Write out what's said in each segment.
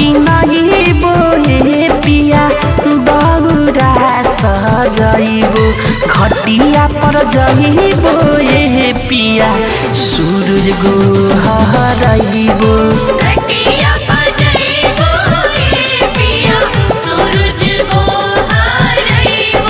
किनइबो हे पिया दौरा सजइबो घटिया पर जइबो हे पिया सूरज गोहरइबो घटिया बजइबो ए पिया सूरज को हारइबो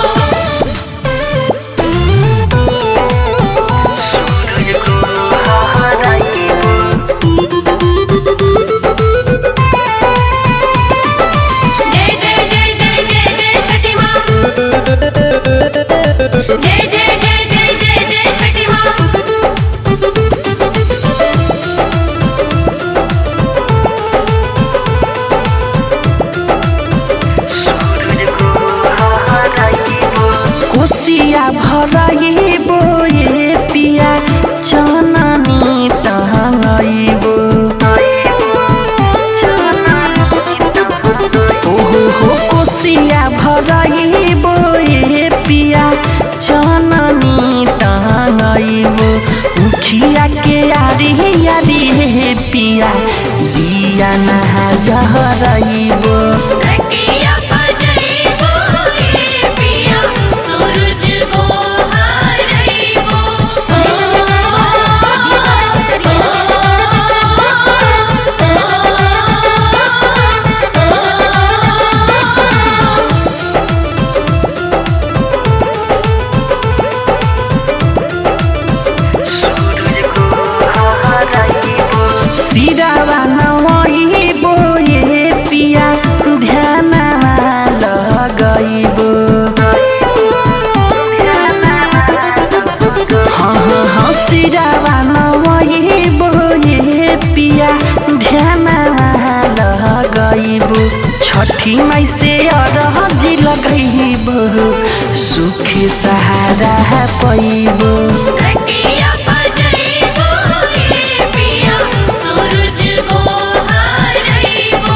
जय जय जय जय जय जय छठी माँ जय जय जय जय जय जय छठी माँ कोसिया भरइबो ये पिया चननी टहंगइबो ओहो हो कोसिया भरइबो ये पिया चननी टहंगइबो मुखिया के यारी यारी हे पिया दिया नहा जहरइबो घटिया बजइबो ए पिया सूरज को हारइबो सिरावा नवइबो ये पिया ध्यानमा लगइबो हाँ हाँ हाँ सिरावा नवइबो ये पिया ध्यानमा लगइबो छठी माई से अरहजी लगइबो सुख सहारा पैबो घटिया बजइबो ए पिया सूरज को हारइबो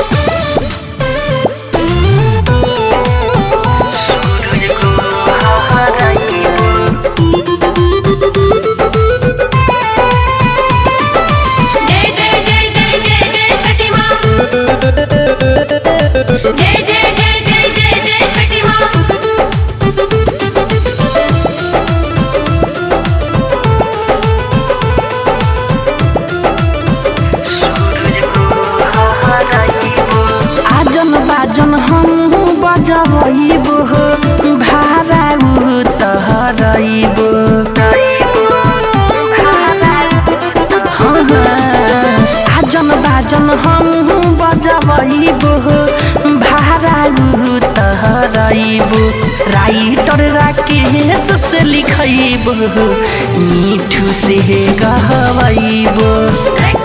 जय जय जय जय जय जय छठी माँ जय जय जय जय जय जय छठी माँ आजन बाजन हम बजबइबो भारा उतहरइबो हाँ, हाँ, आजन बाजन हम बजबइबो भारा उतहरइबो राइटर राकेश से लिखइबो मीठू से गहबइबो घटिया